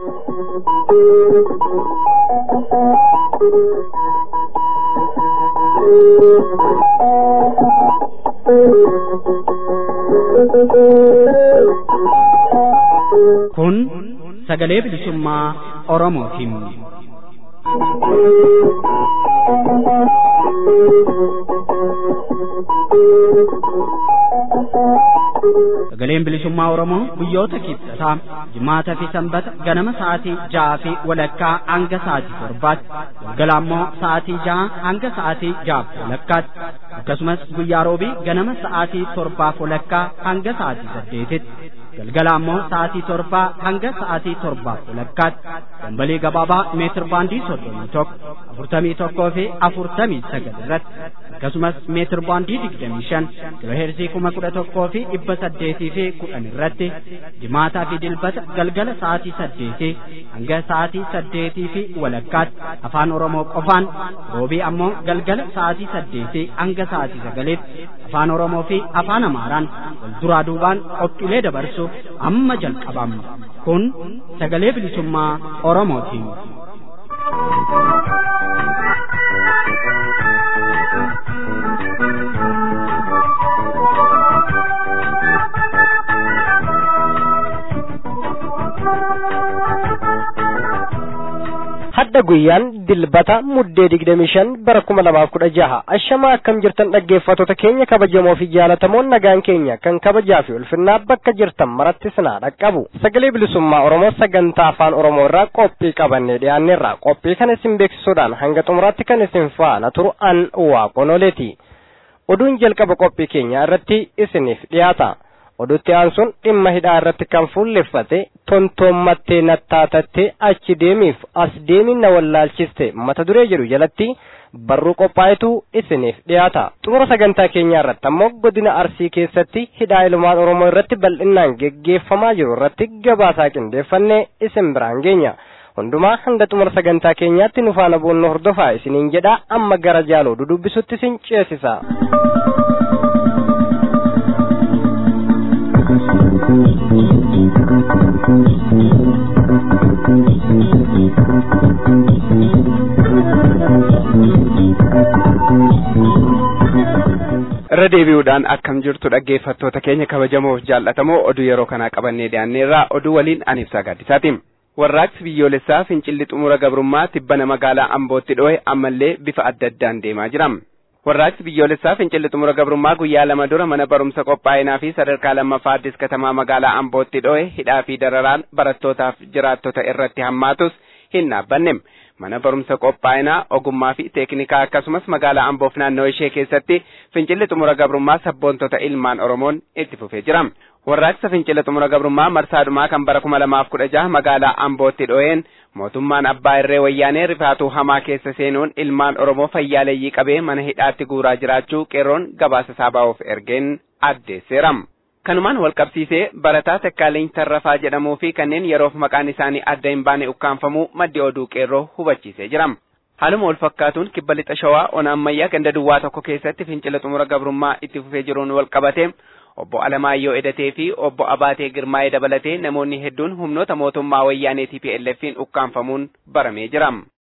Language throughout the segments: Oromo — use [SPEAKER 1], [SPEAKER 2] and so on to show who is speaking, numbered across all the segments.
[SPEAKER 1] Kun sagalee bilisummaa Oromootiin. Sagaleen bilisummaa Oromoo guyyoota kibxataa jimaataa fi sanbata ganama sa'aatii ja'aa fi walakkaa hanga sa'aatii torbaatti galgala ammoo sa'aatii ja'a hanga sa'aatii ja'aaf walakkaatti akkasumas guyyaa roobii ganama sa'aatii torbaaf walakkaa hanga sa'aatii saddeetitti galgala ammoo sa'aatii torbaa hanga sa'aatii torbaaf walakkaatti dambalii gabaabaa meetir baandii soddomii tokko afurtamii tokkoo fi afurtamii sagal irratti akkasumas meetir baandii digdamii shan kiloheerzii kuma kudha tokkoo fi dhibba saddeetii fi kudhan irratti jimaataa fi dilbata galgala sa'aatii saddeetii hanga sa'aatii saddeetii fi walakkaatti afaan oromoo qofaan roobii ammoo galgala sa'aatii saddeetii hanga sa'aatii sagaliitti afaan oromoo fi afaan amaaraan wal duraa duubaan qophiilee dabarsuuf amma jalqabamna kun sagalee bilisummaa oromootiin.
[SPEAKER 2] hadda guyyaan dilbata muddee digdamii shan bara kuma lamaaf kudha jaha ashama akkam jirtan dhaggeeffattoota keenya kabajamoo fi jaalatamoon nagaan keenya kan kabajaa fi ulfinnaa bakka jirtan maratti sinaa dhaqqabu sagalee bilisummaa oromoo sagantaa afaan oromoo irraa qophii qabannee dhiyaanneerra qophii kana isin beeksisuudhaan hanga xumuraatti kan isin faana turu an waaqonoleeti oduun jalqaba qophii keenya irratti isiniif dhiyaata oduutti aansuun dhimma hidhaa irratti kan fuulleffate tontoommattee nattaatattee achi deemiif as deemiin na wallaalchiste mata duree jedhu jalatti barruu qophaa'etu isiniif dhiyaata xumura sagantaa keenyaa irratti ammoo godina arsii keessatti hidhaa ilmaan oromoo irratti bal'inaan geggeeffamaa jiru irratti gabaasaa qindeeffannee isin biraan geenya hundumaa hanga xumura sagantaa keenyaatti nu faana boonno hordofaa isiniin jedhaa amma gara jaaloo dudubbisutti isin ceesisa.
[SPEAKER 3] irra deebi'uudhaan akkam jirtu dhaggeeffattoota keenya kabajamoof jaallatamoo oduu yeroo kanaa qabannee dhiyaanneerraa oduu waliin ani ibsaa gaaddisaati. Warraaqsi biyyoolessaa fincilli xumura gabrummaa tibbana magaalaa Ambootti dhohe ammallee bifa adda addaan deemaa jira. Warraaqsi biyyoolessaa fincilli xumura gabrummaa guyyaa lama dura mana barumsa qophaa'inaa fi sadarkaa lammaffaa addis katamaa magaalaa Ambootti dhohe hidhaa fi dararaan barattootaaf jiraattota irratti hammaatus hin dhaabbanne. mana barumsa qophaa'inaa ogummaa fi teeknikaa akkasumas magaalaa amboof naannoo ishee keessatti fincilli xumura gabrummaa sabboontota ilmaan oromoon itti fufee jira. Warraaqsa fincila xumura gabrummaa marsaadhumaa kan bara kuma lamaaf kudha jaha magaalaa ambootti dho'een mootummaan abbaa irree wayyaanee rifaatuu hamaa keessa seenuun ilmaan oromoo fayyaaleeyyii qabee mana hidhaatti guuraa jiraachuu qeerroon gabaasa saabaa'uuf ergeen addeesseera. kanumaan wal qabsiisee barataa takkaaleen tarrafaa jedhamuu fi kanneen yeroof maqaan isaanii adda hin baane ukkaanfamuu maddi oduu qeerroo hubachiisee jira. Haaluma wal fakkaatuun kibba lixa shawaa ona ammayyaa ganda duwwaa tokko keessatti fincila xumura gabrummaa itti fufee jiruun wal qabate obbo Alamaayyoo Edatee fi obbo Abaatee Girmaa'ee dabalatee namoonni hedduun humnoota mootummaa wayyaanee TPLF'n ukkaanfamuun baramee jira.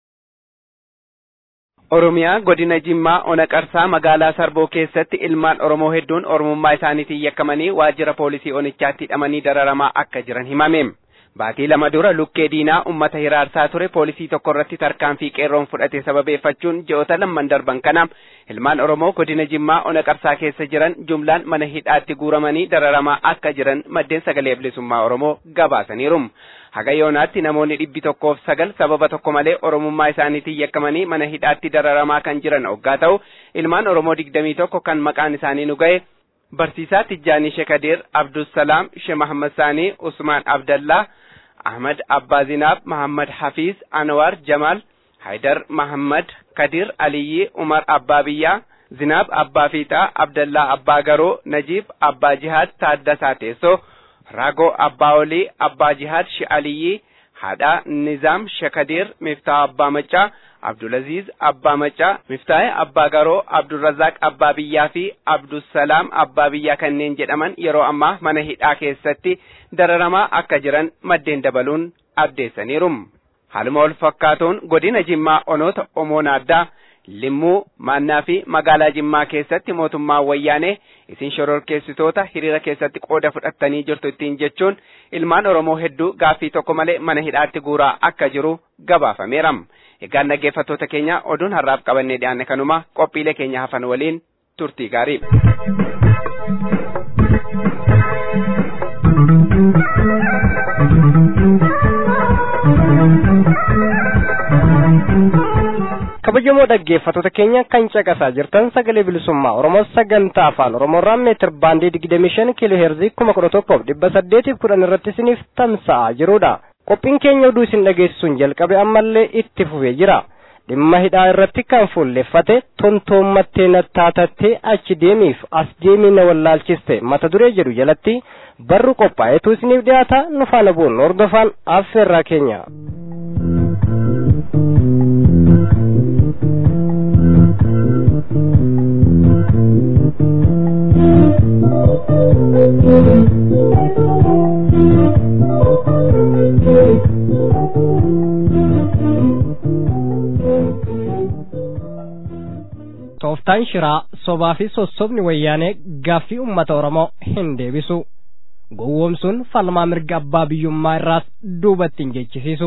[SPEAKER 3] Oromiyaa godina Jimmaa ona qarsaa magaalaa Sarboo keessatti ilmaan Oromoo hedduun Oromummaa isaaniitiin yakkamanii waajjira poolisii onichaatti hidhamanii dararamaa akka jiran himame. Baatii lama dura lukkee diinaa uummata hiraarsaa ture poolisii tokko irratti tarkaanfii qeerroon fudhate sababeeffachuun ji'oota lamman darban kana ilmaan Oromoo godina Jimmaa ona qarsaa keessa jiran jumlaan mana hidhaatti guuramanii dararamaa akka jiran maddeen sagalee bilisummaa Oromoo gabaasaniiru. Haga yoonaatti namoonni dhibbi tokkoof sagal sababa tokko malee Oromummaa isaaniitiin yakkamanii mana hidhaatti dararamaa kan jiran oggaa ta'u ilmaan Oromoo digdamii tokko kan maqaan isaanii nu ga'e Barsiisaa Tijjaanii Shekadir, Abdussalaam, She Mahammad Saanii, Usmaan Abdallaa, Ahmad Abbaa Zinaab, Mahammad Hafiz, Anwar Jamal, Haydar Mahammad, Kadir Aliyyi, Umar Abbaa Biyyaa, Zinaab Abbaa Fiixaa, Abdallaa Abbaa Garoo, Najiib Abbaa Jihaad, Taaddasaa Teessoo, Ragoo Abbaa Olii, Abbaa Jihaad, Shi Aliyyi, Haadhaa Nizaam Shekadir, Miftaa Abbaa Maccaa, Abdulaziz Abbaa Maccaa, Miftaa'e Abbaa Garoo, Abdurrazaaq Abbaa Biyyaa fi Abdusalaam Abbaa Biyyaa kanneen jedhaman yeroo ammaa mana hidhaa keessatti dararamaa akka jiran maddeen dabaluun addeessaniiru. Haaluma wal fakkaatuun godina Jimmaa onoota Omoona addaa Limmuu Maannaa fi magaalaa Jimmaa keessatti mootummaan wayyaanee isin shororkeessitoota hiriira keessatti qooda fudhattanii jirtu ittiin jechuun ilmaan Oromoo hedduu gaaffii tokko malee mana hidhaatti guuraa akka jiru gabaafameera. Egaan dhaggeeffattoota keenya oduun har'aaf qabannee dhiyaanne kanuma qophiilee keenya hafan waliin turtii gaarii.
[SPEAKER 2] kabajamoo dhaggeeffattoota keenya kan caqasaa jirtan sagalee bilisummaa oromoo sagantaa afaan oromoorraa meetir baandii digdamii shan kiiloo heerzii kuma kudha tokkoof dhibba saddeetiif kudhan irratti isiniif tamsa'aa jirudha qophiin keenya oduu isin dhageessisuun jalqabe ammallee itti fufee jira dhimma hidhaa irratti kan fuulleffate tontoommattee nattaatattee achi deemiif as deemii na wallaalchiste mata duree jedhu jalatti barru qophaa'etu isiniif dhiyaata nu faana bu'uun hordofaan affeerraa keenya. tooftaan shiraa sobaa fi sossobni wayyaanee gaaffii ummata oromoo hin deebisu gowwoomsuun falmaa mirga abbaa biyyummaa irraas duubatti hin jechisiisu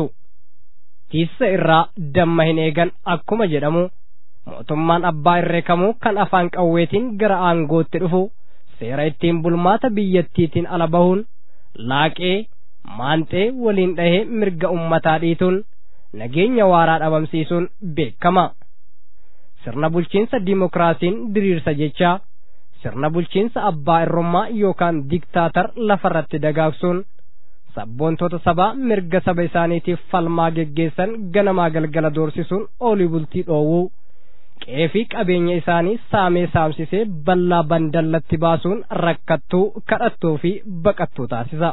[SPEAKER 2] tiissa irraa damma hin eegan akkuma jedhamu mootummaan abbaa irree kamuu kan afaan qawweetiin gara aangootti dhufu seera ittiin bulmaata biyyattiitiin ala bahuun laaqee maanxee waliin dhahee mirga ummataa dhiituun nageenya waaraa dhabamsiisuun beekama. sirna bulchiinsa dimokiraasiin diriirsa jechaa sirna bulchiinsa abbaa irrummaa yookaan diktaatar lafarratti dagaagsuun sabboontota sabaa mirga saba isaaniitiif falmaa geggeessan ganamaa galgala doorsisuun oolii bultii dhoowwuu qe'ee fi qabeenya isaanii saamee saamsisee ballaa bandallatti baasuun rakkattuu kadhattuu fi baqattuu taasisa.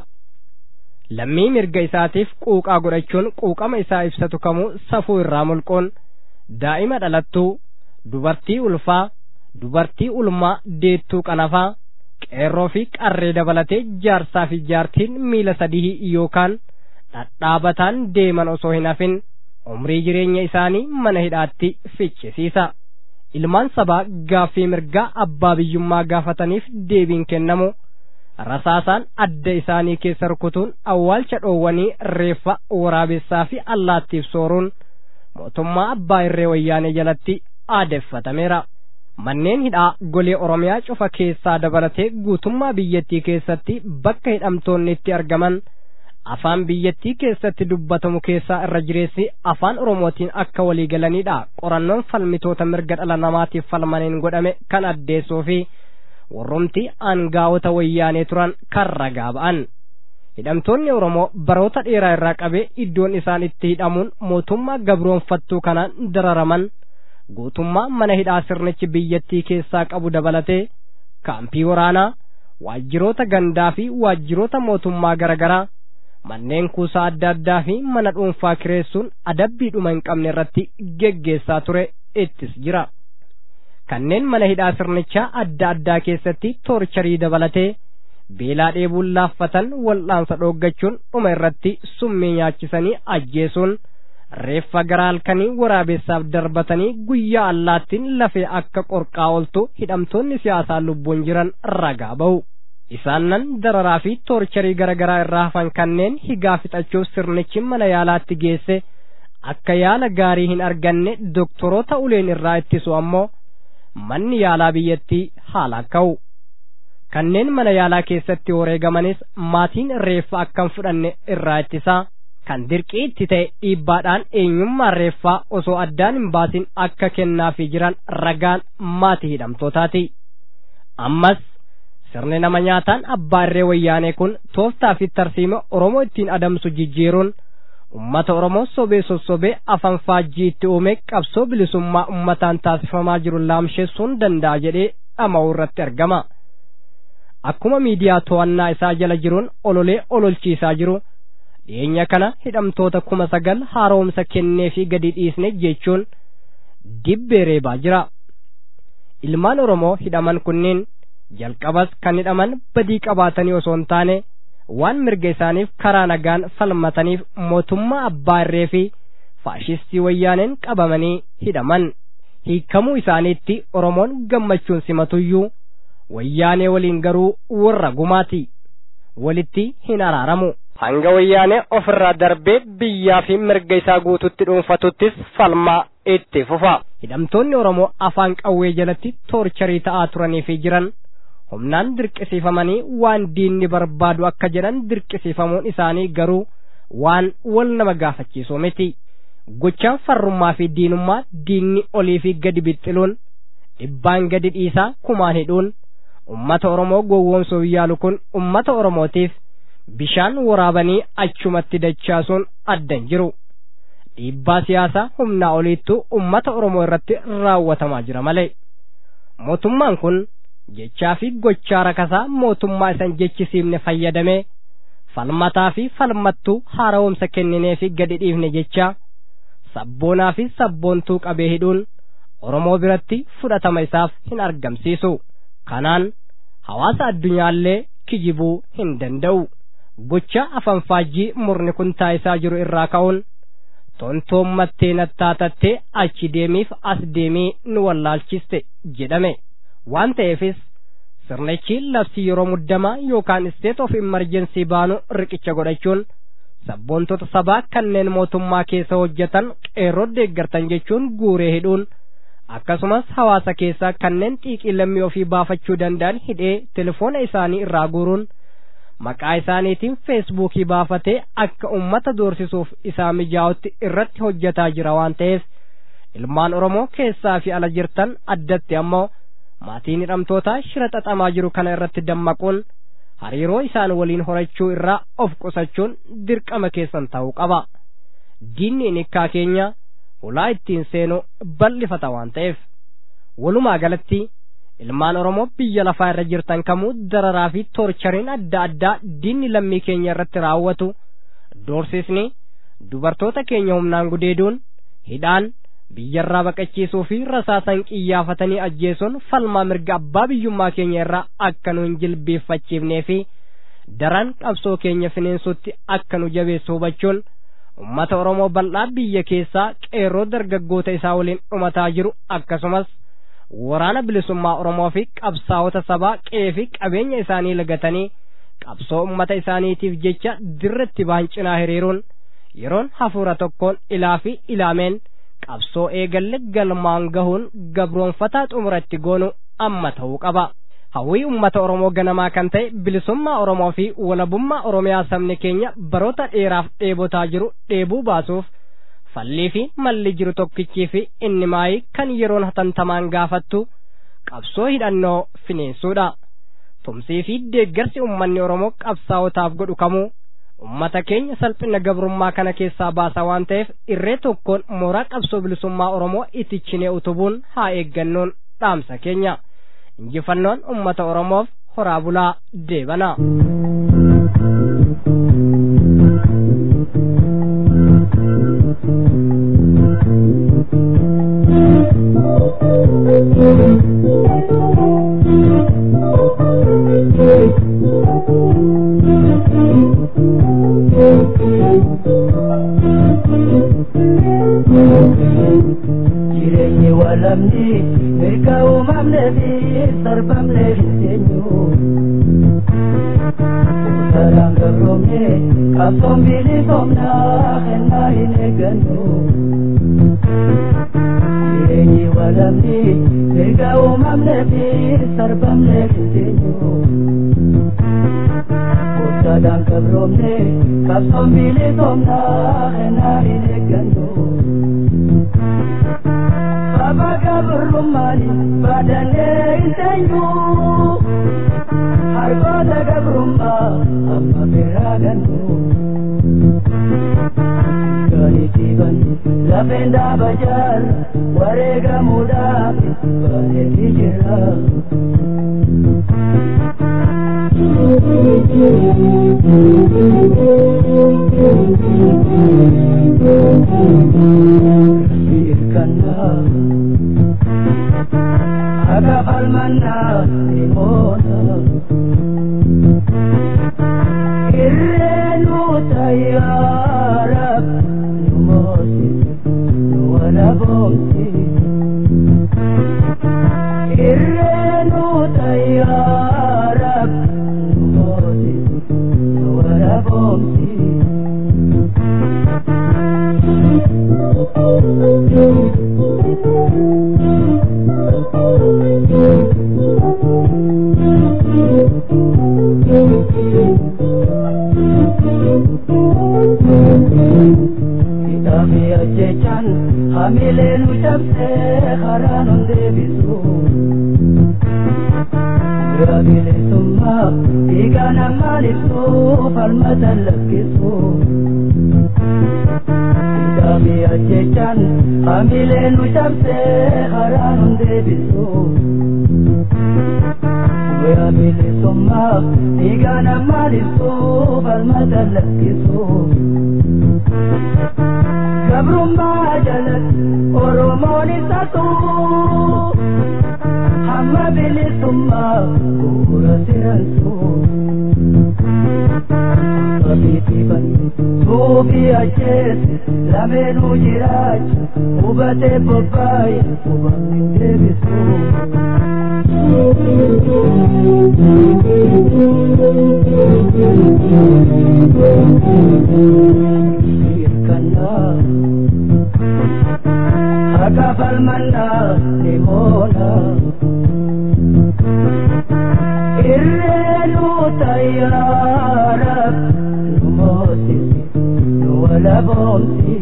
[SPEAKER 2] lammii mirga isaatiif quuqaa godhachuun quuqama isaa ibsatu kamuu safuu irraa mulquun daa'ima dhalattuu dubartii ulfaa dubartii ulmaa deettuu qanafaa qeerroo fi qarree dabalatee jaarsaa fi jaartiin miila sadii yookaan dhadhaabataan deeman osoo hin hafin umrii jireenya isaanii mana hidhaatti ficcisiisa ilmaan sabaa gaaffii mirgaa abbaa biyyummaa gaafataniif deebiin kennamu rasaasaan adda isaanii keessa rukutuun awwaalcha dhoowwanii reeffa waraabessaa fi allaattiif sooruun mootummaa abbaa irree wayyaanee jalatti aadeffatameera. Manneen hidhaa golee Oromiyaa cufa keessaa dabalatee guutummaa biyyattii keessatti bakka hidhamtoonni itti argaman afaan biyyattii keessatti dubbatamu keessaa irra jireessi afaan Oromootiin akka waliigalanidha. Qorannoon falmitoota mirga dhala namaatiif falmaniin godhame kan addeessuu fi warrumti aangaa'ota wayyaanee turan kan ragaa ba'an. Hidhamtoonni Oromoo baroota dheeraa irraa qabee iddoon isaan itti hidhamuun mootummaa gabroonfattuu kanaan dararaman guutummaa mana hidhaa sirnichi biyyattii keessaa qabu dabalatee kaampii waraanaa waajjiroota gandaa fi waajjiroota mootummaa garaagaraa manneen kuusaa adda addaa fi mana dhuunfaa kireessuun adabbiidhuma hin qabne irratti geggeessaa ture ittis jira. Kanneen mana hidhaa sirnichaa adda addaa keessatti toorcharii dabalatee beelaa dheebuun laaffatan wal'aansa dhooggachuun dhuma irratti summii nyaachisanii ajjeesuun reeffa garaa halkanii waraabessaaf darbatanii guyyaa allaattiin lafee akka qorqaa ooltu hidhamtoonni siyaasaa lubbuun jiran ragaa ba'u. Isaan nan dararaa fi toorcharii garaagaraa irraa hafan kanneen higaa fixachuuf sirnichi mana yaalaatti geesse akka yaala gaarii hin arganne doktoroota uleen irraa ittisu ammoo manni yaalaa biyyattii haala ka'u. Kanneen mana yaalaa keessatti wareegamanis maatiin reeffa akkan fudhanne irraa ittisaa. kan dirqii itti ta'e dhiibbaadhaan eenyummaan reeffaa osoo addaan hin baasin akka kennaafii jiran ragaan maatii hidhamtootaati. Ammas sirni nama nyaataan abbaa irree wayyaanee kun tooftaa fi tarsiima Oromoo ittiin adamsu jijjiiruun ummata Oromoo sobee sossobee afaan faajjii itti uume qabsoo bilisummaa ummataan taasifamaa jiru laamsheessuun danda'a jedhee dhama'uu irratti argama. Akkuma miidiyaa to'annaa isaa jala jiruun ololee ololchiisaa jiru. dhiyeenya kana hidhamtoota kuma sagal haaromsa kennee fi gadi dhiisne jechuun dibbee reebaa jira. Ilmaan Oromoo hidhaman kunneen jalqabas kan hidhaman badii qabaatanii osoo hin taane waan mirga isaaniif karaa nagaan falmataniif mootummaa abbaa irree fi faashistii wayyaaneen qabamanii hidhaman hiikamuu isaaniitti oromoon gammachuun simatuyyuu wayyaanee waliin garuu warra gumaati walitti hin araaramu hanga wayyaanee ofirraa darbee biyyaa fi mirga isaa guututti dhuunfatuttis falmaa itti fufa hidhamtoonni oromoo afaan qawwee jalatti toorcharii ta'aa turanii fi jiran humnaan dirqisiifamanii waan diinni barbaadu akka jedhan dirqisiifamuun isaanii garuu waan wal nama gaafachiisu miti gochaan farrummaa fi diinummaa diinni olii fi gadi bixxiluun dhibbaan gadi dhiisaa kumaan hidhuun ummata oromoo gowwoomsuuf yaalu kun ummata oromootiif bishaan waraabanii achumatti dachaasuun addan jiru dhiibbaa siyaasaa humnaa oliittu ummata oromoo irratti raawwatamaa jira malee mootummaan kun jechaa fi gochaa rakasaa mootummaa isan jechisiifne fayyadamee falmataa fi falmattuu haara'umsa kenninee fi gadi dhiifne jechaa sabboonaa fi sabboontuu qabee hidhuun oromoo biratti fudhatama isaaf hin argamsiisu kanaan hawaasa addunyaallee kijibuu hin danda'u gocha afanfaajjii murni kun taayisaa jiru irraa ka'uun tontoommattee nattaatattee achi deemiif as deemii nu wallaalchiste jedhame waan ta'eefis sirnichi labsii yeroo muddamaa yookaan state of emergency baanu riqicha godhachuun sabboontota sabaa kanneen mootummaa keessa hojjetan qeerroo deeggartan jechuun guuree hidhuun akkasumas hawaasa keessaa kanneen xiiqii lammii ofii baafachuu danda'an hidhee telefoona isaanii irraa guuruun maqaa isaaniitiin feesbuukii baafatee akka ummata doorsisuuf isaa mijaa'utti irratti hojjetaa jira waan ta'eef ilmaan oromoo keessaa fi ala jirtan addatti ammoo maatiin hidhamtootaa shira xaxamaa jiru kana irratti dammaquun hariiroo isaan waliin horachuu irraa of qusachuun dirqama keessan ta'uu qaba diinni inikkaa keenya hulaa ittiin seenu bal'ifata waan ta'eef walumaa galatti ilmaan oromoo biyya lafaa irra jirtan kamuu dararaa fi toorchariin adda addaa diinni lammii keenya irratti raawwatu doorsisni dubartoota keenya humnaan gudeeduun hidhaan biyyarraa baqachiisuu fi rasaasan qiyyaafatanii ajjeesuun falmaa mirga abbaa biyyummaa keenya irraa akka nu hin jilbeeffachiifnee fi daran qabsoo keenya fineensutti akka nu jabeessu hubachuun ummata oromoo bal'aa biyya keessaa qeerroo dargaggoota isaa waliin dhumataa jiru akkasumas waraana bilisummaa oromoo fi qabsaa'ota sabaa qe'ee fi qabeenya isaanii lagatanii qabsoo ummata isaaniitiif jecha dirratti ba'an cinaa hiriiruun yeroon hafuura tokkoon ilaa fi ilaameen qabsoo eegalle galmaan gahuun gabroonfataa xumuratti goonu amma ta'uu qaba. hawwii ummata oromoo ganamaa kan ta'e bilisummaa oromoo fi walabummaa oromiyaa sabni keenya baroota dheeraaf dheebotaa jiru dheebuu baasuuf fallii fi malli jiru tokkichii fi inni maayii kan yeroon hatantamaan gaafattu qabsoo hidhannoo fineensuudha tumsii fi deeggarsi ummanni oromoo qabsaa'otaaf godhu kamuu ummata keenya salphina gabrummaa kana keessaa baasa waan ta'eef irree tokkoon mooraa qabsoo bilisummaa oromoo itichinee utubuun haa eeggannoon dhaamsa keenya injifannoon ummata oromoof horaa bulaa deebana.
[SPEAKER 4] jireenyi walamni mirga uumamnee fi sarbamnee hin teenyu saraan gabroomne qabsoon bilisoomnaa kennaa hin eeggannu jireenyi walamni mirga uumamnee fi sarbamnee hin teenyu saraan gabroomne qabsoon bilisoomnaa kennaa hin eeggannu Baba gabrumani badane intenyu Hargoda gabrumma amma beraganu Gani tiban lapenda bajar warega muda bane hijra Irkana Aga falmanna limona irreenu tayyaarab mooti wara boomsi Kitaabni ajjechaan hamilee nu cabsee karaa nun deebisu. Bira bilisummaa dhiiga namaan ibsu falmata lakkisu. Kitaabni ajjechaan hamilee nu cabsee karaa nun deebisu. Bira bilisummaa dhiiga namaan ibsu falmata lakkisu. gabrummaa jalatti oromoon isa tuu hamma bilisummaa bu'uura siransu qabiitiifan suufii ajjeese lameenuu jiraacha hubatee bobbaaye hubanni deebisu. Hirkannaa Haka falmannaa ni moona Irreenu tayyaara nu moosisi nu wala boomsi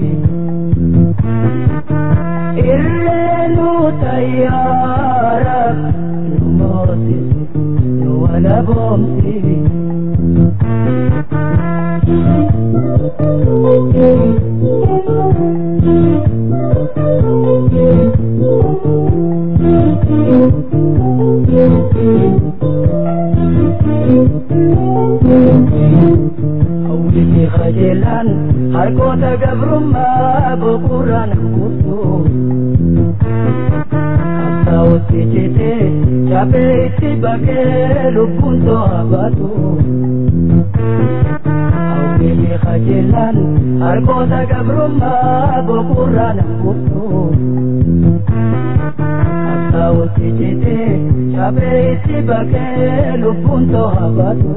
[SPEAKER 4] Irreenu tayyaara nu moosisi nu wala boomsi Hawwiti qajeelaan harkoota gabrummaa boqorraan kuusu. Qabsaa'otti citee cabee itti baqee lubbuun to'a baatu. Hawwiti qajeelaan harkoota gabrummaa boqorraan kuusu. Qabsaa'otti citee cabee itti baqee lubbuun to'a baatu.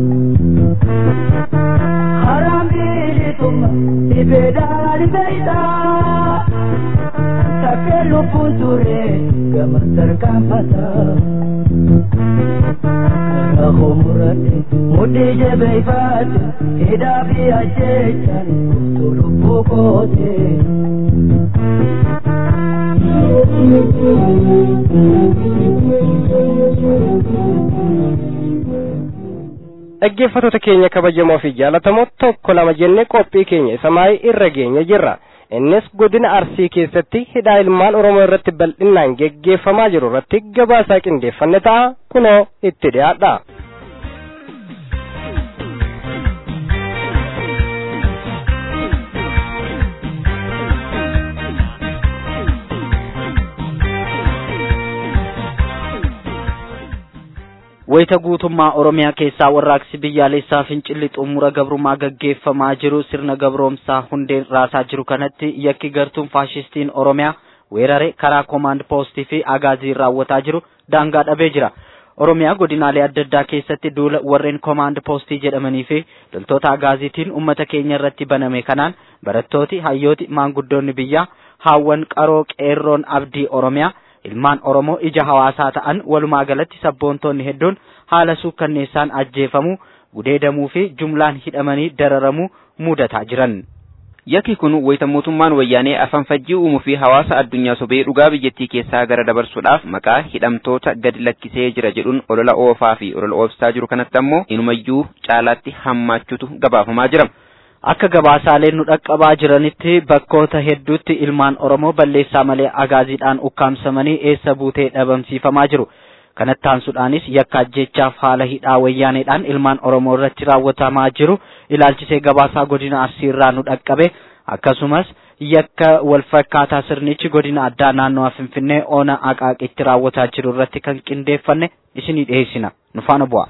[SPEAKER 4] harambiritumma ibeedhaan beeytaa takkee lubbuun ture gama tarkaanfata karaa homuratti mudhii jabeeyfaate hidhaa fi ajjechaan kuftu lubbuu koote.
[SPEAKER 2] dhaggeeffattoota keenya kabajamoo fi jaalatamoo tokko lama jennee qophii keenya isa maayii irra geenya jirra innis godina arsii keessatti hidhaa ilmaan oromoo irratti bal'inaan geggeeffamaa jiru irratti gabaasaa qindeeffanne ta'a kunoo itti dhiyaadha.
[SPEAKER 1] wayita guutummaa oromiyaa keessaa warraaqsi biyyaalessaa fincilli xumura gabrummaa gaggeeffamaa jiru sirna gabroomsaa hundeen raasaa jiru kanatti yakki gartuun faashistiin oromiyaa weerare karaa koomaand poostii fi agaaziin raawwataa jiru daangaa dhabee jira oromiyaa godinaalee adda addaa keessatti duula warreen koomaand poostii jedhamanii fi loltoota agaaziitiin ummata keenya irratti baname kanaan barattooti hayyooti maanguddoonni biyyaa haawwan qaroo qeerroon abdii oromiyaa ilmaan oromoo ija hawaasaa ta'an walumaa galatti sabboontoonni hedduun haala suukkanneessaan ajjeefamuu gudeedamuu fi jumlaan hidhamanii dararamuu mudataa jiran.
[SPEAKER 3] Yakki kun wayita mootummaan wayyaanee afaan fajjii uumuu fi hawaasa addunyaa sobee dhugaa biyyattii keessaa gara dabarsuudhaaf maqaa hidhamtoota gadi lakkisee jira jedhuun olola oofaa fi olola oofsaa jiru kanatti ammoo inumayyuu caalaatti hammaachuutu gabaafamaa jira.
[SPEAKER 1] Akka gabaasaaleen nu dhaqqabaa jiranitti bakkoota hedduutti ilmaan Oromoo balleessaa malee agaaziidhaan ukkaamsamanii eessa buutee dhabamsiifamaa jiru. Kanatti aansuudhaanis yakka ajjeechaaf haala hidhaa wayyaaneedhaan ilmaan Oromoo irratti raawwatamaa jiru ilaalchisee gabaasaa godina Arsii irraa nu dhaqqabe akkasumas yakka walfakkaataa sirnichi godina addaa naannoo Finfinnee oona Aqaaqitti raawwataa jiru irratti kan qindeeffanne isinii dhiyeessina. Nu faana bu'aa.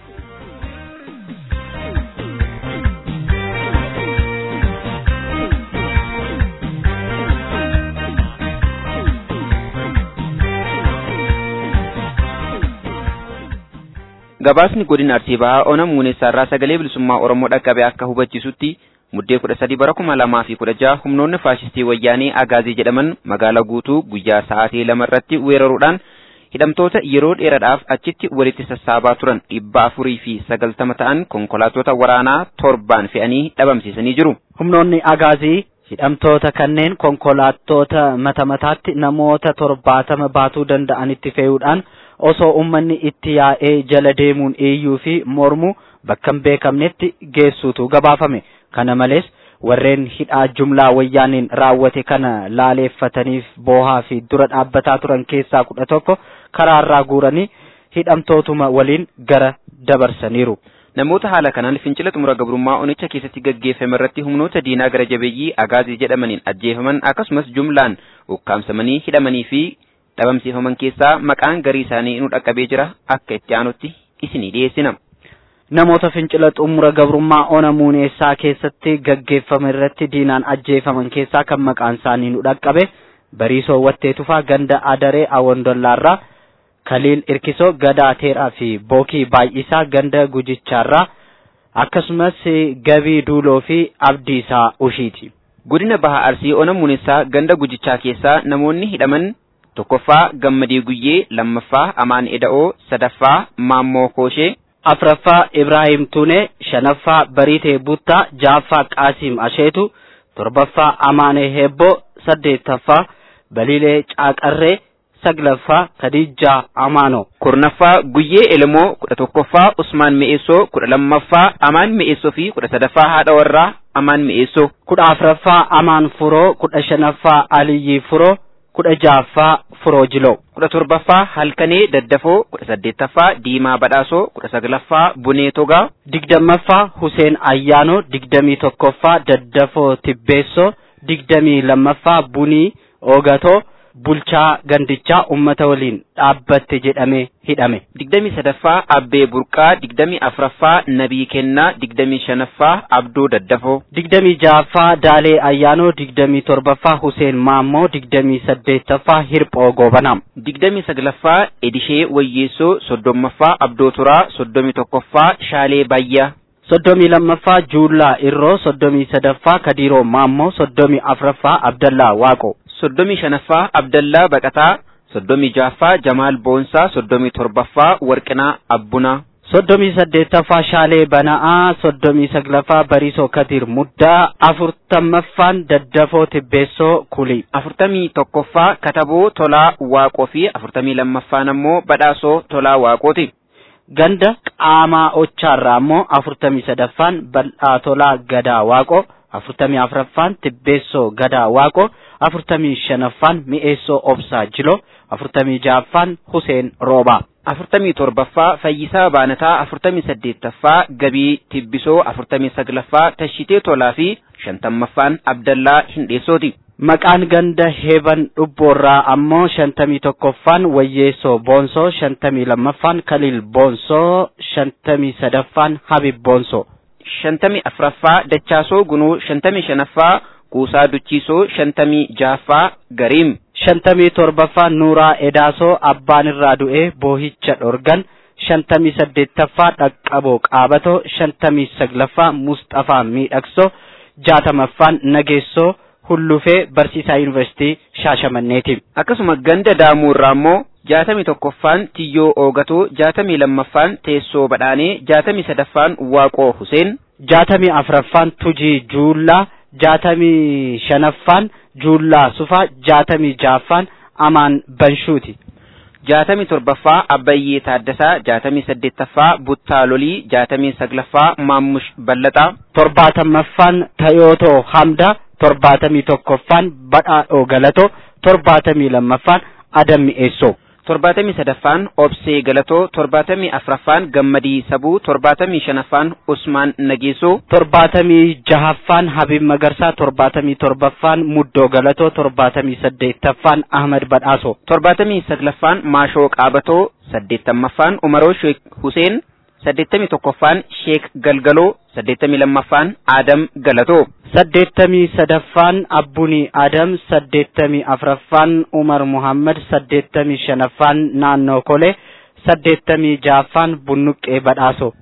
[SPEAKER 5] Gabaasni godina Arsii Bahaa Ona Muuneessaarraa sagalee bilisummaa Oromoo dhaqqabe akka hubachiisutti muddee kudha sadii bara kuma lamaa fi kudha jaha humnoonni faashistii wayyaanee Agaazii jedhaman magaalaa guutuu guyyaa sa'aatii lama irratti weeraruudhaan hidhamtoota yeroo dheeraadhaaf achitti walitti sassaabaa turan dhibba afurii fi sagaltama ta'an konkolaattota waraanaa torbaan fe'anii dhabamsiisanii jiru.
[SPEAKER 1] Humnoonni Agaazii hidhamtoota kanneen konkolaattota mata mataatti namoota torbaatama baatuu danda'anitti fe'uudhaan osoo ummanni itti yaa'ee jala deemuun iyyuu fi mormu bakka hin beekamnetti geessuutu gabaafame. Kana malees warreen hidhaa jumlaa wayyaaniin raawwate kana laaleeffataniif boohaa fi dura dhaabbataa turan keessaa kudha tokko karaarraa guuranii hidhamtootuma waliin gara dabarsaniiru.
[SPEAKER 5] Namoota haala kanaan fincila xumura gabrummaa onicha keessatti gaggeeffame irratti humnoota diinaa gara jabeeyyii agaazii jedhamaniin ajjeefaman akkasumas jumlaan ukkaamsamanii hidhamanii fi dhabamsiifaman keessaa maqaan garii isaanii nu dhaqqabee jira akka itti aanutti isinii dhiyeessina.
[SPEAKER 1] Namoota fincila xumura gabrummaa ona muuneessaa keessatti gaggeeffame irratti diinaan ajjeefaman keessaa kan maqaan isaanii nu dhaqqabe bariisoo wattee tufaa ganda adaree awondollaarraa kaliil irkisoo gadaa teeraa fi bookii baay'isaa ganda gujichaarraa akkasumas gabii duuloo fi abdiisaa ushiiti.
[SPEAKER 5] Godina Baha Arsii ona muuneessaa ganda gujichaa keessaa namoonni hidhaman tokkoffaa gammadii guyyee lammaffaa amaan eda'oo sadaffaa maammoo kooshee
[SPEAKER 1] afraffaa Ibrahim Tunee, shanaffaa Bariitee Buttaa, ja'affaa Qaasim Asheetu, torbaffaa Amaanee Heebboo, saddeettaffaa Baliilee Caaqarree, saglaffaa Khadijaa Amaanoo.
[SPEAKER 5] kurnaffaa guyyee elemoo kudha tokkoffaa usmaan mi'eessoo kudha lammaffaa amaan mi'eessoo fi kudha sadaffaa haadha warraa amaan mi'eessoo
[SPEAKER 1] kudha afraffaa Amaan Furoo, kudha shanaffaa Aliyyii Furoo, kudha ja'affaa Furoo Jiloo.
[SPEAKER 5] kudha torbaffaa halkanee daddafoo kudha saddeettaffaa diimaa badhaasoo kudha saglaffaa bunee togaa
[SPEAKER 1] digdammaffaa Huseen Ayyaanoo, digdamii tokkoffaa Daddafoo Tibbeessoo, digdamii lammaffaa Bunii Oogatoo, bulchaa gandichaa ummata waliin dhaabbatte jedhamee hidhame.
[SPEAKER 5] digdamii sadaffaa abbee burqaa digdamii afraffaa nabii kennaa digdamii shanaffaa abduu daddafoo
[SPEAKER 1] digdamii ja'affaa Daalee Ayyaanoo, digdamii torbaffaa Huseen Maammoo, digdamii saddeettaffaa Hirphoo Goobanaa.
[SPEAKER 5] digdamii saglaffaa edishee wayyeessoo soddommaffaa abdoo turaa soddomii tokkoffaa shaalee bayyaa
[SPEAKER 1] soddomii lammaffaa Juullaa Irroo, soddomii sadaffaa Kadiiroo Maammoo, soddomii afraffaa Abdallaa Waaqoo.
[SPEAKER 5] soddomii shanaffaa abdallaa baqataa soddomii ja'affaa jamaal boonsaa soddomii torbaffaa warqinaa abbunaa
[SPEAKER 1] soddomii saddeettaffaa Shaalee Bana'aa, soddomii saglaffaa Bariisoo Kadir Muddaa, afurtammaffaan Daddafoo Tibbeessoo Kulii.
[SPEAKER 5] afurtamii tokkoffaa kataboo tolaa waaqoo fi afurtamii lammaffaan ammoo badhaasoo tolaa waaqooti
[SPEAKER 1] Ganda qaamaa ochaarraa ammoo afurtamii sadaffaan bal'aa tolaa gadaa waaqoo, afurtamii afraffaan Tibbeessoo gadaa waaqoo, afurtamii shanaffaan mi'eessoo obsaa jiloo, afurtamii ja'affaan Huseen Roobaa.
[SPEAKER 5] afurtamii torbaffaa fayyisaa baanataa afurtamii saddeettaffaa gabii tibbisoo afurtamii saglaffaa tashitee tolaa fi shantammaffaan abdallaa hindheessooti
[SPEAKER 1] Maqaan ganda heeban dhubboorraa ammoo shantamii tokkoffaan wayyeessoo boonsoo, shantamii lammaffaan kaliil boonsoo, shantamii sadaffaan habib boonsoo.
[SPEAKER 5] shantamii afraffaa dachaasoo gunuu shantamii shanaffaa kuusaa duchiisoo shantamii ja'affaa gariim
[SPEAKER 1] shantamii torbaffaa Nuuraa Edaasoo abbaan irraa du'ee boohicha dhorgan shantamii saddeettaffaa Dhaqqaboo Qaabatoo shantamii saglaffaa Musxafaa Miidhagsoo jaatamaffaan Nageessoo Hullufee Barsiisaa Yuunivarsiitii Shaashamanneeti.
[SPEAKER 5] akkasuma ganda daamuurraa immoo jaatamii tokkoffaan tiyyoo oogatoo jaatamii lammaffaan teessoo badhaanee jaatamii sadaffaan waaqoo huseen
[SPEAKER 1] jaatamii afraffaan Tujii Juullaa jaatamii shanaffaan Juullaa Sufaa jaatamii ja'affaan Amaan Banshuuti.
[SPEAKER 5] jaatamii torbaffaa abbayyee taaddasaa jaatamii saddeettaffaa buttaa lolii jaatamii saglaffaa maammush ballaxaa
[SPEAKER 1] torbaatamaffaan Tayootoo Hamdaa torbaatamii tokkoffaan Badhaadhoo Galatoo torbaatamii lammaffaan Adam Mi'eessoo.
[SPEAKER 5] torbaatamii sadaffaan obsee galatoo torbaatamii afraffaan gammadii sabuu torbaatamii shanaffaan usmaan nageessoo
[SPEAKER 1] torbaatamii jahaffaan Habib Magarsaa torbaatamii torbaffaan Muddoo Galatoo torbaatamii saddeettaffaan Ahmad Badhaasoo.
[SPEAKER 5] torbaatamii saglaffaan maashoo qaabatoo saddeettamaffaan umaroo sheek huseen saddeettamii tokkoffaan sheek galgaloo saddeettamii lammaffaan aadam galatoo
[SPEAKER 1] saddeettamii sadaffaan Abbunii Adam saddeettamii afraffaan Umar Muhammad saddeettamii shanaffaan Naannoo Kolee saddeettamii jaaffaan bunnuqqee badhaaso.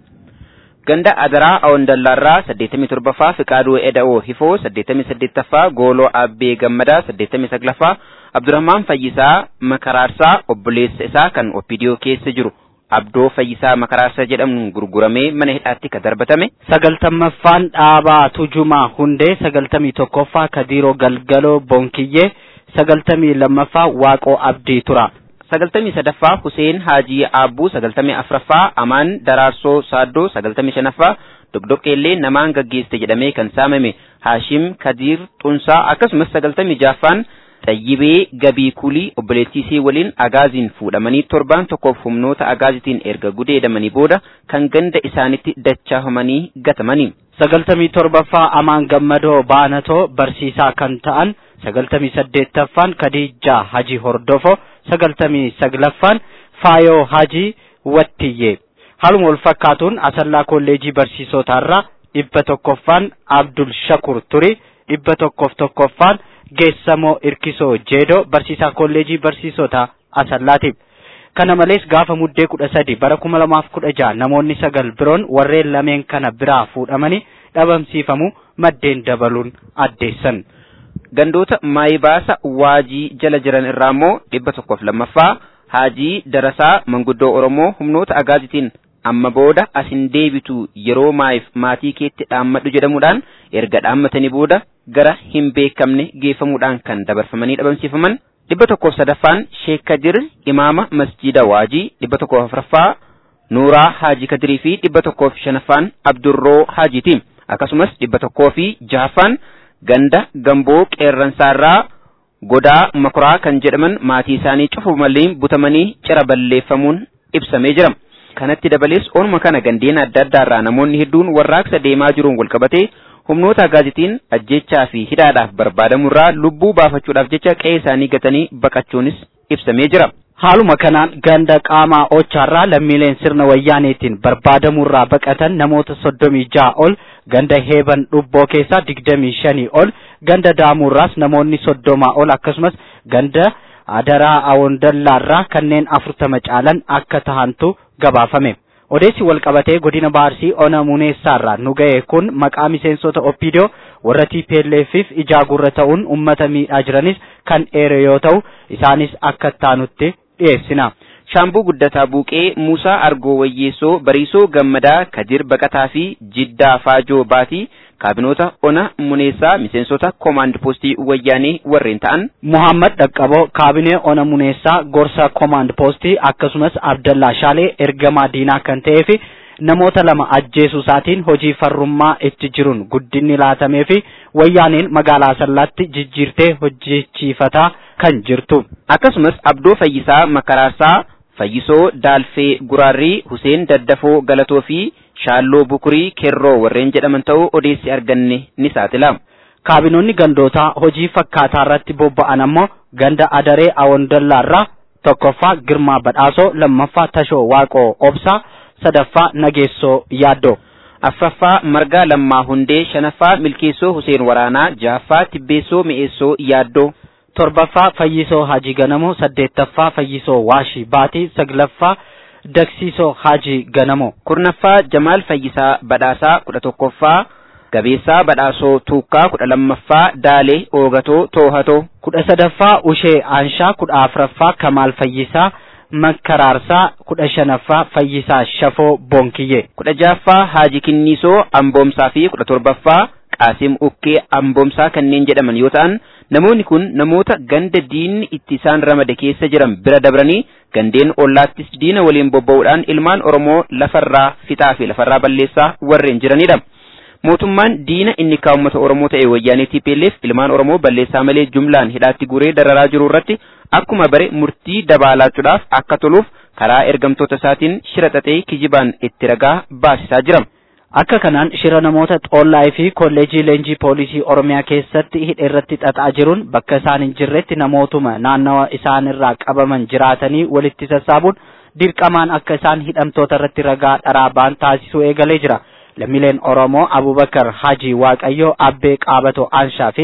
[SPEAKER 5] Ganda Adaraa Awondallaarraa saddeettamii torbaffaa Fiqaaduu Eda'oo Hifoo saddeettamii saddeettaffaa Gooloo Abbee Gammadaa saddeettamii saglaffaa Abdurrahmaan Fayyisaa Makaraarsaa obboleessa isaa kan Oppidiyoo keessa jiru Abdoo Fayyisaa Makaraarsaa jedhamuun gurguramee mana hidhaatti ka darbatame.
[SPEAKER 1] Sagaltammaffaan Dhaabaa Tujumaa Hundee sagaltamii tokkoffaa Kadiiroo Galgaloo Bonkiyyee sagaltamii lammaffaa Waaqoo Abdii Tura.
[SPEAKER 5] sagaltamii sadaffaa Huseen Haajii Aabbuu sagaltamii afraffaa Amaan Daraarsoo Saaddoo sagaltamii shanaffaa Dogdoqqeellee namaan gaggeesse jedhamee kan saamame Haashim Kadiir Xunsaa akkasumas sagaltamii jaaffaan Xayyibee Gabii Kulii obboleettiisii waliin agaaziin fuudhamanii torbaan tokkoof humnoota agaazitiin erga gudeedamanii booda kan ganda isaanitti dachaafamanii gatamanii.
[SPEAKER 1] sagaltamii torbaffaa Amaan Gammadoo Baanatoo barsiisaa kan ta'an sagaltamii saddeettaffaan Kadiijaa Haji Hordofo sagaltamii saglaffaan Faayoo Haji Wattiyyee haaluma wal fakkaatuun Asallaa Kolleejii Barsiisotaarraa dhibba tokkoffaan Abdul Shakur Turi dhibba tokkoof tokkoffaan Geessamoo Irkisoo Jeedoo barsiisaa kolleejii barsiisotaa Asallaati. Kana malees gaafa muddee kudha sadi bara kuma lamaaf kudha jaha namoonni sagal biroon warreen lameen kana biraa fuudhamanii dhabamsiifamu maddeen dabaluun addeessan.
[SPEAKER 5] Gandoota maayibaasa waajii jala jiran irraa immoo dhibba tokkoof lammaffaa Haajii Darasaa Manguddoo Oromoo humnoota agaazitiin amma booda asin deebitu yeroo maayif maatii keetti dhaammadhu jedhamuudhaan erga dhaammatanii booda gara hin beekamne geeffamuudhaan kan dabarfamanii dhabamsiifaman dhibba tokkoof sadaffaan Sheek Kadir Imaama Masjida Waajii dhibba tokkoof afuraffaa Nuuraa Haajii Kadirii fi dhibba tokkoof shanaffaan Abdurroo Haajiiti akkasumas dhibba tokkoo fi jahaffaan ganda Gamboo Qeerransaarraa Godaa Makuraa kan jedhaman maatii isaanii cufu malee butamanii cira balleeffamuun ibsamee jira. kanatti dabalees ooluma kana gandeen adda addaarraa namoonni hedduun warraaqsa deemaa jiruun walqabatee humnoota agaazitiin ajjechaa fi hidhaadhaaf barbaadamurraa lubbuu baafachuudhaaf jecha qe'ee isaanii gatanii baqachuunis ibsamee jira.
[SPEAKER 1] Haaluma kanaan ganda qaamaa ochaarraa lammiileen sirna wayyaaneetiin barbaadamurraa baqatan namoota soddomii ja'a ol ganda heeban dhubboo keessaa digdamii shanii ol ganda daamurraas namoonni soddomaa ol akkasumas ganda adaraa awondallaarraa kanneen afurtama caalan akka tahantu gabaafame. Odeessi walqabatee godina Baarsii Ona Muneessaarraa nu ga'e kun maqaa miseensota Oppiidoo warra TPLFif ijaa gurra ta'uun uummata miidhaa jiranis kan eere yoo ta'u isaanis akka taanutti dhiyeessina.
[SPEAKER 5] Shaambuu Guddataa Buuqee, Muusaa Argoo Wayyeessoo, Bariisoo Gammadaa, Kadir Baqataa fi Jiddaa Faajoo Baatii kaabinoota Ona Muneessaa miseensota Koomaand Poostii Wayyaanee warreen ta'an.
[SPEAKER 1] Muhammad Dhaqqaboo kaabinee Ona Muneessaa gorsa Koomaand Poostii akkasumas Abdallaa Shaalee ergamaa diinaa kan ta'ee fi namoota lama ajjeesuu isaatiin hojii farrummaa itti jiruun guddinni laatamee fi wayyaaneen magaalaa Asallaatti jijjiirtee hojjechiifataa kan jirtu.
[SPEAKER 5] Akkasumas Abdoo Fayyisaa Makaraarsaa Fayyisoo Daalfee Guraarrii Huseen Daddafoo Galatoo fi Shaalloo Bukurii Kerroo warreen jedhaman ta'uu odeessi arganne ni saaxila.
[SPEAKER 1] Kaabinoonni gandootaa hojii fakkaataa irratti bobba'an ammoo ganda Adaree Awondallaarraa tokkoffaa Girmaa Badhaasoo lammaffaa Tashoo Waaqoo Obsaa sadaffaa Nageessoo Yaaddoo.
[SPEAKER 5] Afraffaa Margaa Lammaa Hundee shanaffaa Milkeessoo Huseen Waraanaa jahaffaa Tibbeessoo Mi'eessoo Yaaddoo.
[SPEAKER 1] torbaffaa Fayyisoo Hajii Ganamoo saddeettaffaa Fayyisoo Waashii Baatii saglaffaa Dagsiisoo Hajii Ganamoo.
[SPEAKER 5] kurnaffaa Jamaal Fayyisaa Badhaasaa kudha tokkoffaa Gabeessaa Badhaasoo Tuukkaa kudha lammaffaa Daalee Oogatoo Toohatoo.
[SPEAKER 1] kudha sadaffaa Ushee Aanshaa kudha afuraffaa Kamaal Fayyisaa Makkaraarsaa kudha shanaffaa Fayyisaa Shafoo Bonkiyyee.
[SPEAKER 5] kudha jaaffaa Haaji Kinniisoo Amboomsaa fi kudha torbaffaa Qaasim Ukkee Amboomsaa kanneen jedhaman yoo ta'an namoonni kun namoota ganda diinni itti isaan ramade keessa jiran bira dabranii gandeen ollaattis diina waliin bobba'uudhaan ilmaan Oromoo lafarraa fixaa fi lafarraa balleessaa warreen jiranidha. Mootummaan diina inni kaa uummata Oromoo ta'e wayyaanee TPLF ilmaan Oromoo balleessaa malee jumlaan hidhaatti guree dararaa jiru irratti akkuma bare murtii dabaalaachuudhaaf akka toluuf karaa ergamtoota isaatiin shira xaxee kijibaan itti ragaa baasisaa jira.
[SPEAKER 1] Akka kanaan shira namoota xoollaa fi kolleejii leenjii poolisii Oromiyaa keessatti hidha irratti xaxaa jiruun bakka isaan hin jirretti namootuma naannawa isaanirraa qabaman jiraatanii walitti sassaabuun dirqamaan akka isaan hidhamtoota irratti ragaa dharaa ba'an taasisuu eegalee jira. Lammiileen Oromoo Abubakar Haji Waaqayyoo Abbee Qaabatoo Aanshaa fi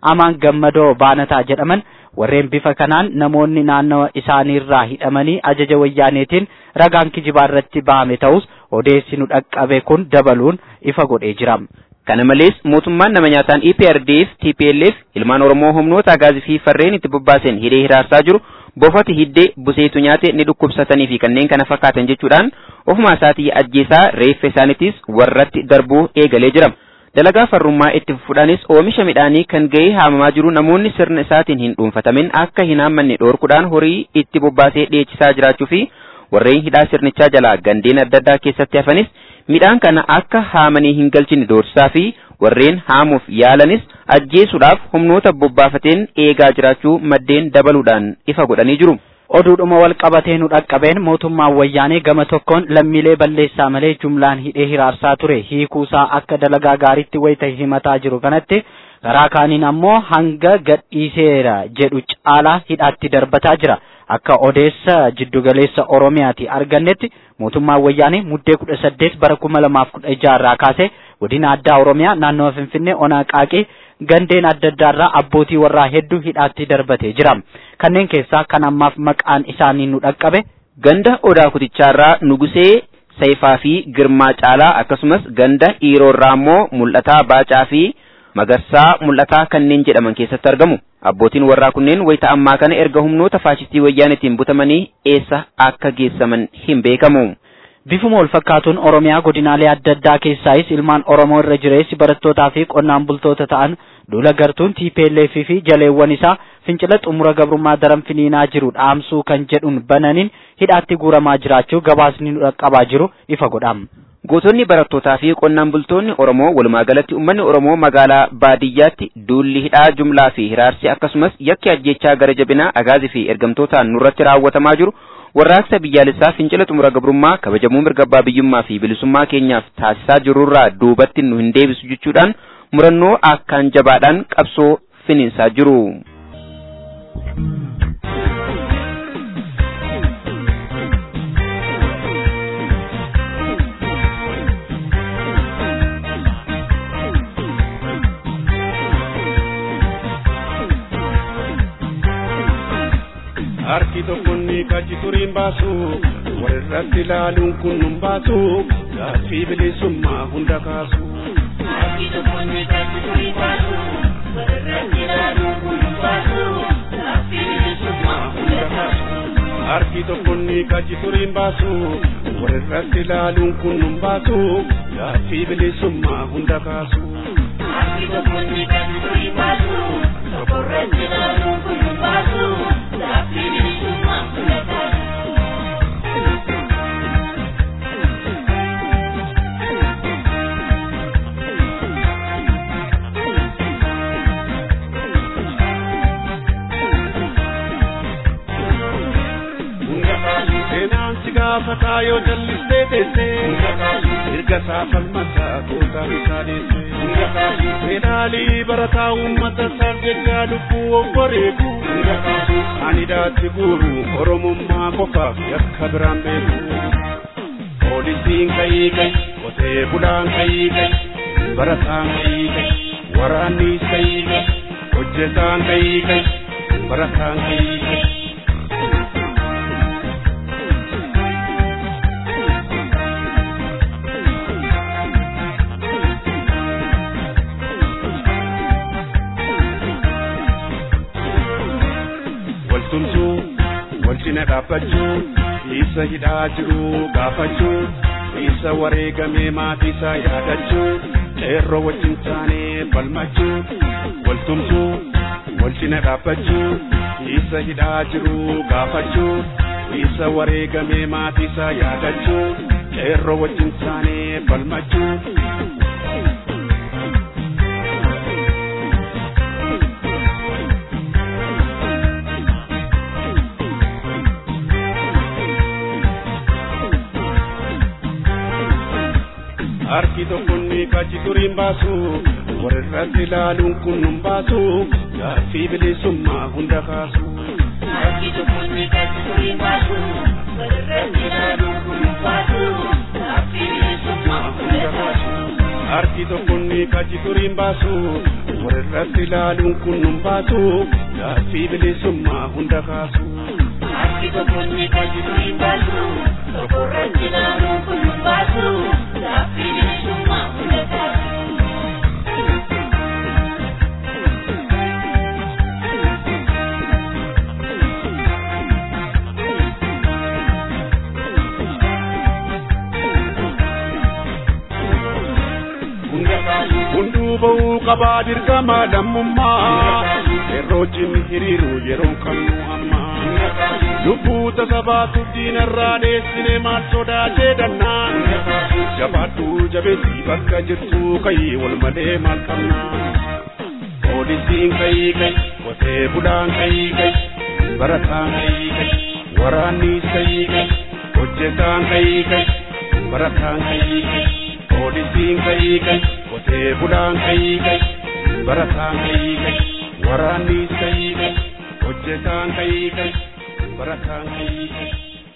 [SPEAKER 1] amaan gammadoo baanataa jedhaman warreen bifa kanaan namoonni naannawa isaaniirraa hidhamanii ajaja wayyaaneetiin ragaan kijibaa irratti bahame ta'us odeessi nu dhaqqabe kun dabaluun ifa godhee jira.
[SPEAKER 5] Kana malees mootummaan nama nyaataan EPRDF, TPLF, ilmaan Oromoo humnoota agaazii fi farreen itti bobbaasen hidhee hiraarsaa jiru bofati hiddee buseetu nyaate ni dhukkubsatanii fi kanneen kana fakkaatan jechuudhaan ofuma isaatii ajjeesaa reeffa isaaniitis warratti darbuu eegalee jira. Dalagaa farrummaa itti fufuudhaanis oomisha midhaanii kan ga'ee haamamaa jiru namoonni sirna isaatiin hin dhuunfatamin akka hin haammanne dhoorkuudhaan horii itti bobbaasee dheechisaa jiraachuu fi warreen hidhaa sirnichaa jalaa gandeen adda addaa keessatti hafanis midhaan kana akka haamanii hin galchine doorsisaa fi warreen haamuuf yaalanis ajjeesuudhaaf humnoota bobbaafateen eegaa jiraachuu maddeen dabaluudhaan ifa godhanii jiru.
[SPEAKER 1] Oduudhuma wal qabatee nu dhaqqabeen mootummaan wayyaanee gama tokkoon lammiilee balleessaa malee jumlaan hidhee hiraarsaa ture hiikuusaa akka dalagaa gaariitti wayita himataa jiru kanatti karaa kaaniin ammoo hanga gadhiiseera jedhu caalaa hidhaatti darbataa jira. Akka odeessa jiddugaleessa Oromiyaati argannetti mootummaan wayyaanee muddee kudha saddeet bara kuma lamaaf kudha jaarraa kaasee godina addaa Oromiyaa naannawa Finfinnee onaa qaaqee gandeen adda addaarraa abbootii warraa hedduu hidhaatti darbatee jira. Kanneen keessaa kan ammaaf maqaan isaanii nu dhaqqabe.
[SPEAKER 5] Ganda odaa kutichaarraa nugusee Saifaa fi Girmaa Caalaa akkasumas ganda Iiroorraa immoo mul'ataa Baacaa fi Magarsaa mul'ataa kanneen jedhaman keessatti argamu. Abbootiin warraa kunneen wayita ammaa kana erga humnoota faashistii wayyaanetiin butamanii eessa akka geessaman hin beekamu.
[SPEAKER 1] Bifuma wal fakkaatuun Oromiyaa godinaalee adda addaa keessaayis ilmaan Oromoo irra jireessi barattootaa fi qonnaan bultoota ta'an duula gartuun TPLF fi jaleewwan isaa fincila xumura gabrummaa daran finiinaa jiru dhaamsuu kan jedhuun bananiin hidhaatti guuramaa jiraachuu gabaasni nu dhaqqabaa jiru ifa godhama.
[SPEAKER 5] Gootonni barattootaa fi qonnaan bultoonni Oromoo walumaa galatti uummanni Oromoo magaalaa baadiyyaatti duulli hidhaa jumlaa fi hiraarsi akkasumas yakki ajjechaa gara jabinaa agaazii fi ergamtootaan nurratti raawwatamaa jiru warraaqsa biyyaalessaa fincila xumura gabrummaa kabajamuu mirga abbaa biyyummaa fi bilisummaa keenyaaf taasisaa jirurraa duubatti nu hin deebisu jechuudhaan murannoo akkaan jabaadhaan qabsoo finiinsaa jiru.
[SPEAKER 6] harki tokkonni kachi turiin baasu walirratti ilaaluun kun nun baasu gaaffii bilisummaa hunda kaasu. Harki tokkonni kachi turiin baasu walirratti ilaaluun kun nun baasu gaaffii bilisummaa hunda kaasu. Harki tokkonni kachi turiin baasu walirratti ilaaluun kun nun baasu gaaffii bilisummaa hunda kaasu. Harki tokkonni kachi turiin baasu walirratti ilaaluun kun nun baasu. gaafataa yoo jallistee teessee erga isaa falmataa gootaa isaa deessee medaalii barataa uummata isaaf jecha lubbuu obboreeku ani daatti guuru oromummaa qofaaf yakka biraan beeku poolisiin kayii kayi qotee bulaan kayii kayi barataan kayii kayi waraannis kayii kayi hojjetaan kayii kayi barataan kayii kayi. cina dhaabbachuu isa hidhaa jiru gaafachuu isa wareegamee maatiisaa yaadachuu qeerroo wajjin taanee falmachuu waltumsuu wal cina dhaabbachuu isa hidhaa jiru gaafachuu isa wareegamee maatiisaa yaadachuu qeerroo wajjin taanee falmachuu. harki tokkonni kachi turiin baasu walirratti ilaaluun kun nun baasu gaaffii bilisummaa hunda kaasu. Harki tokkonni kachi turiin baasu walirratti ilaaluun kun nun baasu gaaffii bilisummaa hunda kaasu. Harki tokkonni kachi turiin baasu walirratti ilaaluun kun nun baasu gaaffii bilisummaa hunda kaasu.
[SPEAKER 7] Harki tokkonni tajaajiluu hin baasu tokkorratti ilaaluun kun nun baasu gaaffii bilisummaa hunda kaasu.
[SPEAKER 6] Hunduu ba'uu qabaa dirqama lammummaa yerootiin hiriiru yeroo kamnu amma. Lubbuu tasabaatu diinarraa dheessine maal sodaatee dannaan. Jabaadhu jabeessi bakka jirtu kayii wal malee maal qabna. Poolisiin kayii kayi qotee bulaan kayii kayi barataan kayii kayi waraannis kayii kayi hojjetaan kayii kayi barataan kayii kayi. poolisiin kayii kayi qotee bulaan kayii kayi barataan kayii kayi waraannis kayii kayi hojjetaan kayii kayi barataan kayii kayi.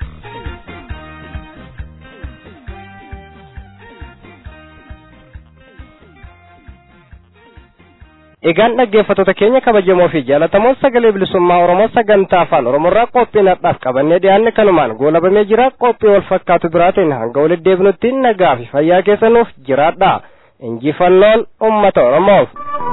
[SPEAKER 2] Egaan dhaggeeffattoota keenya kabajamoo fi jaalatamoo sagalee bilisummaa Oromoo sagantaa afaan Oromoorraa qophii nadhaaf qabannee dhiyaanne kanumaan goolabamee jira qophii wal fakkaatu biraatiin hanga walitti deebinutti nagaa fi fayyaa keessanuuf jiraadha. Injifannoon uummata Oromoof.